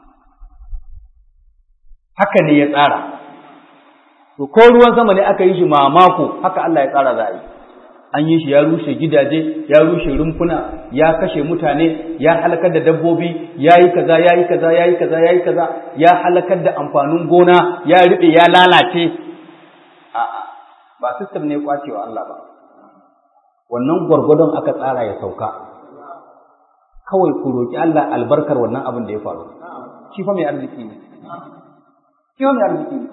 haka ne ya tsara to ko ruwan sama ne aka yi shi mamako haka Allah ya tsara za a yi an yi shi ya rushe gidaje ya rushe rumfuna ya kashe mutane ya halakar da dabbobi ya yi kaza ya yi kaza ya yi kaza ya yi kaza ya halakar da amfanin gona ya riɓe ya lalace a'a ba system ne kwacewa Allah ba wannan gwargwadon aka tsara ya sauka kawai ku roki Allah albarkar wannan abin da ya faru shi fa mai arziki ne shi fa mai arziki ne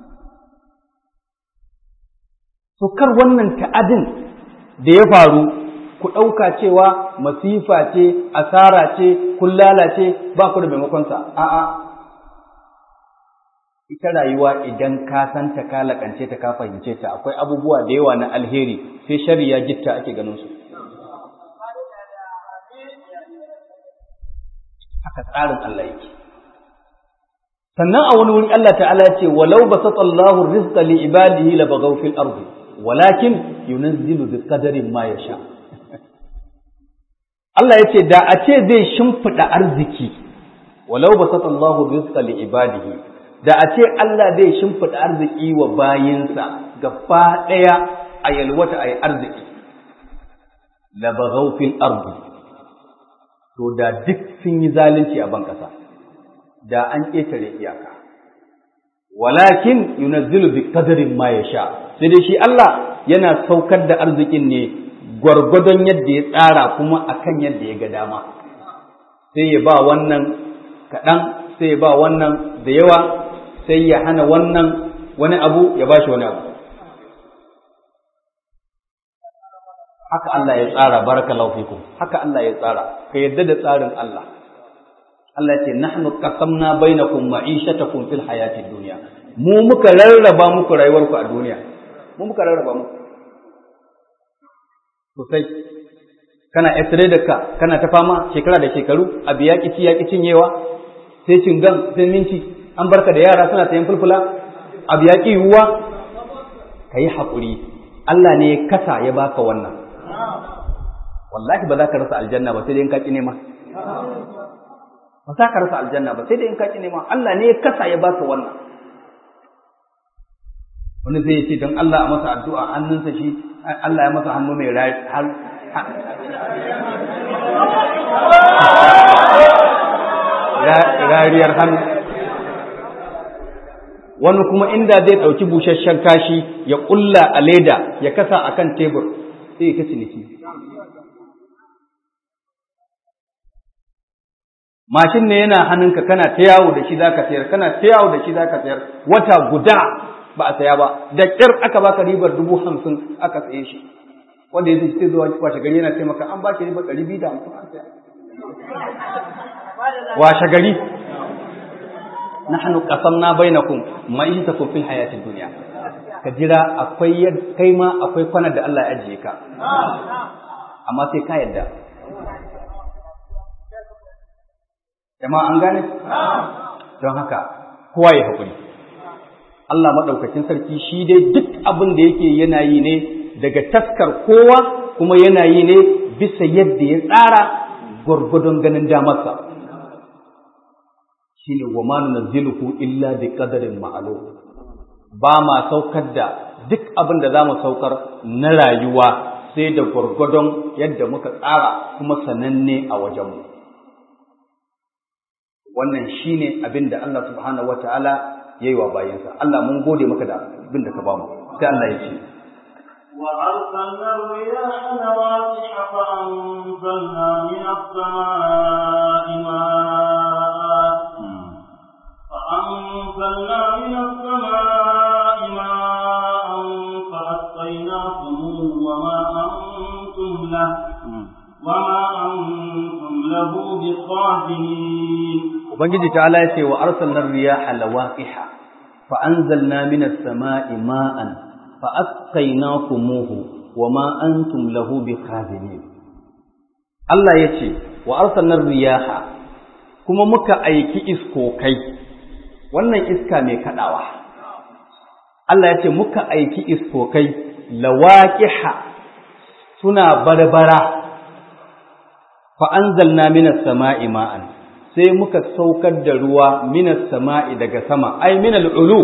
to kar wannan ta'adin da ya faru ku ɗauka cewa masifa ce asara ce kun lalace ba ku da maimakonsa a'a ita rayuwa idan ka san ta ka lakance ta ka fahimce ta akwai abubuwa da yawa na alheri sai shari ya gitta ake ganin su haka tsarin Allah yake sannan a wani wuri Allah ta'ala ce walau basatallahu rizqa li ibadihi la baghaw fil ardi walakin yunazzilu bi qadarin ma yasha Allah yace da a ce zai shimfida arziki walau basatallahu rizqa li ibadihi da a ce Allah zai shimfida arziki wa bayinsa gaba daya a yalwata ayi arziki la baghaw fil ardi to da duk sun yi zalunci a ban kasa da an ƙetare iyaka walakin yunazzilu bi qadarin ma yasha sai dai shi Allah yana saukar da arzikin ne gwargwadon yadda ya tsara kuma akan yadda ya ga dama sai ya ba wannan kaɗan sai ya ba wannan da yawa sai ya hana wannan wani abu ya ba shi wani abu haka Allah ya tsara barakallahu fikum haka Allah ya tsara ka yadda da tsarin Allah Allah ce nahnu qasamna bainakum ma'ishatakum fil hayatid dunya mu muka rarraba muku rayuwarku a duniya mu muka rarraba muku sosai kana esre da ka kana ta fama shekara da shekaru abu ya kici ya cinyewa sai cingan sai minti an barka da yara suna sayan fulfula abu ya ki yiwuwa kayi haƙuri Allah ne ya kasa ya baka wannan wallahi ba za ka rasa aljanna ba sai dai in ka ki nema ba za ka rasa aljanna ba sai dai in ka ki nema Allah ne ya kasa ya baka wannan wani zai ce don Allah a masa addu'a hannunsa shi Allah ya masa hannu mai rariyar hannu wani kuma inda zai ɗauki busasshen kashi ya ƙulla a leda ya kasa a kan tebur sai ya ta ciniki mashin ne yana hannunka kana ta yawo da shi zaka sayar kana ta yawo da shi zaka sayar wata guda ba a saya ba da ƙyar aka baka ribar dubu hamsin aka saye shi wanda ya zai zuwa washe gari yana ce maka an ba shi ribar ɗari biyu da hamsin an saya washe gari nahnu qasamna bainakum ma'ishatakum fil hayatid dunya ka jira akwai kai ma akwai kwanar da Allah ya ajiye ka amma sai ka yadda jama'a an gane don haka kowa ya haƙuri Allah maɗaukakin sarki shi dai duk abin da yake yana yi ne daga taskar kowa kuma yana yi ne bisa yadda ya tsara gwargwadon ganin damarsa shi ne wa manu naziluhu illa bi qadarin ma'lum ba ma saukar da duk abin da za mu saukar na rayuwa sai da gwargwadon yadda muka tsara kuma sananne a wajenmu wannan shine abin da Allah subhanahu wataala yayi wa bayinsa Allah mun gode maka da abin da ka bamu sai Allah ya ce وأرسلنا الرياح لواقح فأنزلنا من السماء ماء فأنزلنا من السماء ماء فأسقيناكم وما أنتم له وما أنتم له بخازنين Ubangiji ta'ala ya ce wa arsalnar riyaha lawaqiha fa anzalna minas sama'i ma'an fa asqaynakumuhu wa ma antum lahu bikhazinin Allah ya ce wa arsalnar riyaha kuma muka aiki iskokai wannan iska mai kadawa Allah ya ce muka aiki iskokai lawaqiha suna barbara fa anzalna minas sama'i ma'an sai muka saukar da ruwa minas sama'i daga sama ai minal ulu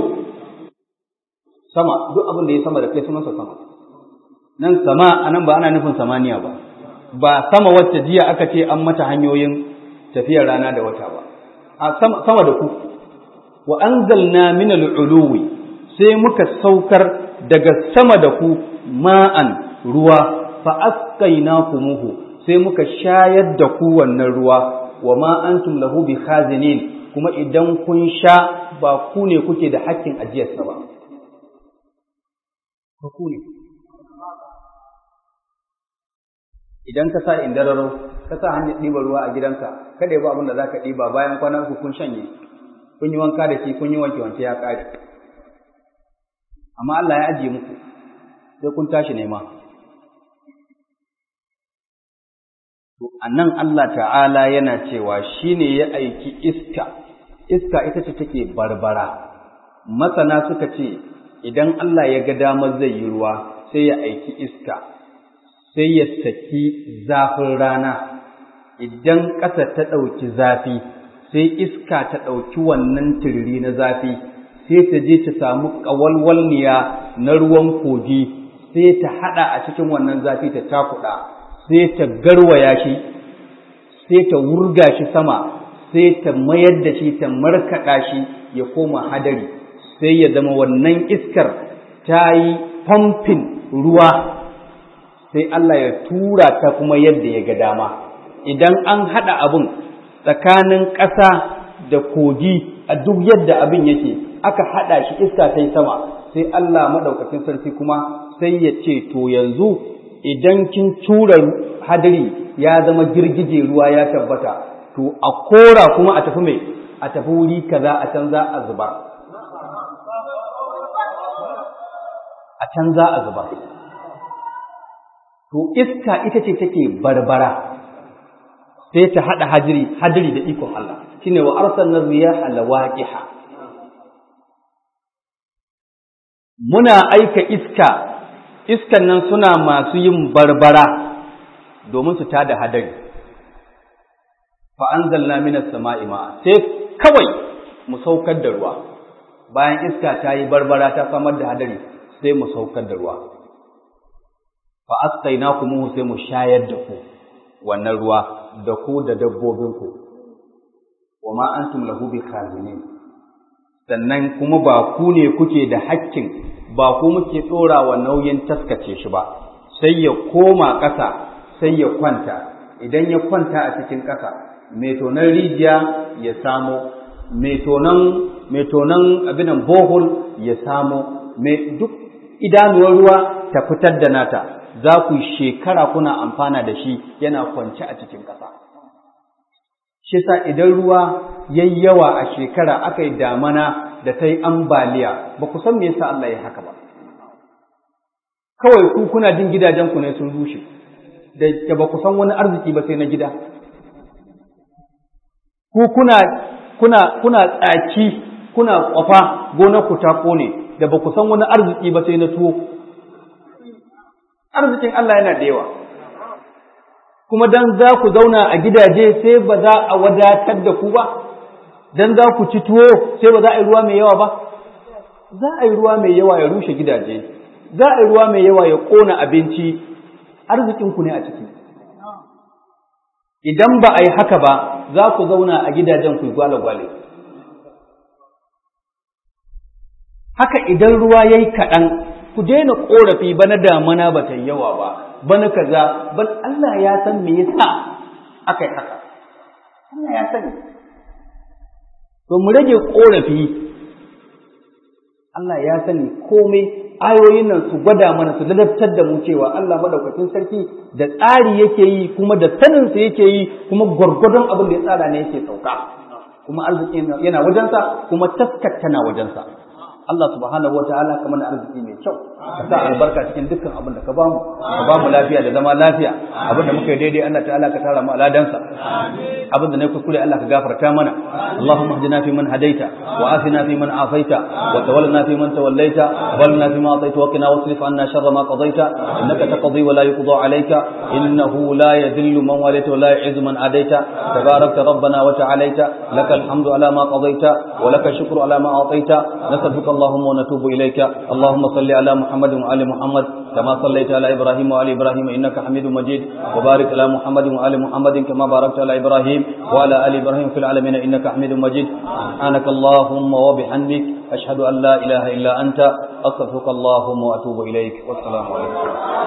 sama duk abin da ya sama da kai sunansa sama nan sama anan ba ana nufin samaniya ba ba sama wacce jiya aka ce an mata hanyoyin tafiyar rana da wata ba a sama, sama da ku wa anzalna minal uluwi sai muka saukar daga sama da ku ma'an ruwa fa asqaynakumuhu sai muka shayar da ku wannan ruwa wa ma antum lahu bi khazinin kuma idan kun sha ba ku ne kuke da hakkin ajiyarsa ba ba ku ne idan ka sa indararo ka sa hanyar ɗiba ruwa a gidanka kada ya ba abin da za ka ɗiba bayan kwana uku kun shanye kun yi wanka da shi kun yi wanke wanke ya ƙare amma Allah ya ajiye muku sai kun tashi nema To, a nan Allah ta'ala yana cewa shi ne ya aiki iska, iska ita ce take barbara. Masana suka ce, idan Allah ya ga damar zai yi ruwa, sai ya aiki iska, sai ya saki zafin rana, idan ƙasa ta ɗauki zafi, sai iska ta ɗauki wannan turiri na zafi, sai ta je ta samu ƙawalwalniya na ruwan kogi, sai ta haɗa a cikin wannan zafi ta takuɗa. sai ta garwaya shi sai ta wurga shi sama sai ta mayar da shi ta markaɗa shi ya koma hadari sai ya zama wannan iskar ta yi famfin ruwa sai Allah ya tura ta kuma yadda ya ga dama idan an haɗa abin tsakanin ƙasa da kogi a duk yadda abin yake aka haɗa shi iska ta yi sama sai Allah maɗaukacin sarki kuma sai ya ce to yanzu idan kin tura hadari ya zama girgije ruwa ya tabbata to a kora kuma a tafi mai a tafi wuri kaza a can za a zubar a can za a zubar to iska ita ce take barbara sai ta hada hadiri hadiri da ikon Allah shine wa arsalna riyaha lawaqiha muna aika iska iskan nan suna masu yin barbara domin su tada hadari fa anzalna minas sama'i ma'a sai kawai mu saukar da ruwa bayan iska ta yi barbara ta samar da hadari sai mu saukar da ruwa fa asqainakum sai mu shayar da ku wannan ruwa da ku da dabbobinku wa ma antum lahu bikhazinin sannan kuma ba ku ne kuke da hakkin ba ku muke ɗora wa nauyin taskace shi ba sai ya koma ƙasa sai ya kwanta idan ya kwanta a cikin ƙasa mai tonon rijiya ya samo mai tonon abinan bohol ya samo mai duk idanuwar ruwa ta fitar da nata za ku shekara kuna amfana da shi yana kwance a cikin ƙasa shi sa idan ruwa yayi yawa a shekara aka yi damana da ta yi ambaliya ba ku san me yasa Allah ya haka ba kawai ku kuna jin gidajenku ne sun rushe da ba ku san wani arziki ba sai na gida ku kuna kuna kuna tsaki kuna kwafa gonar ku ta kone da ba ku san wani arziki ba sai na tuwo arzikin Allah yana da yawa kuma dan za ku zauna a gidaje sai ba za a wadatar da ku ba dan za ku ci tuwo sai ba za a yi ruwa mai yawa ba za a yi ruwa mai yawa ya rushe gidaje za a yi ruwa mai yawa ya ƙona abinci arzikinku ne a ciki idan ba a yi haka ba za ku zauna a gidajen ku gwale-gwale haka idan ruwa ya yi kaɗan ku daina korafi bana damana ba ta yawa ba bana kaza ban Allah ya san me yasa aka yi haka Allah ya sani to mu rage korafi Allah ya sani komai ayoyin nan su gwada mana su ladabtar da mu cewa Allah madaukakin sarki da tsari yake yi kuma da sanin sa yake yi kuma gwargwadon abin da ya tsara ne yake sauka kuma arziki yana wajensa kuma taskar tana wajensa Allah subhanahu wa ta'ala ka mana arziki mai kyau ka sa albarka cikin dukkan abin da ka bamu ka bamu lafiya da zama lafiya abin da muka yi daidai Allah ta'ala ka tara mu aladansa abin da ne kuskure Allah ka gafarta mana Allahumma hdina fi man hadaita wa afina fi man afaita wa tawallana fi man tawallaita wa baligna fi ma ataita wa qina wasrif anna sharra ma qadaita innaka taqdi wa la yuqda alayka innahu la yadhillu man walaita wa la yu'izzu man adaita tabarakta rabbana wa ta'alaita lakal hamdu ala ma qadaita wa lakal shukru ala ma ataita nasalluka اللهم ونتوب إليك اللهم صل على محمد وآل محمد كما صليت على إبراهيم وآل إبراهيم إنك حميد مجيد وبارك على محمد وآل محمد كما باركت على إبراهيم وعلى آل إبراهيم في العالمين إنك حميد مجيد سبحانك اللهم وبحمدك أشهد أن لا إله إلا أنت أستغفرك اللهم وأتوب إليك والسلام عليكم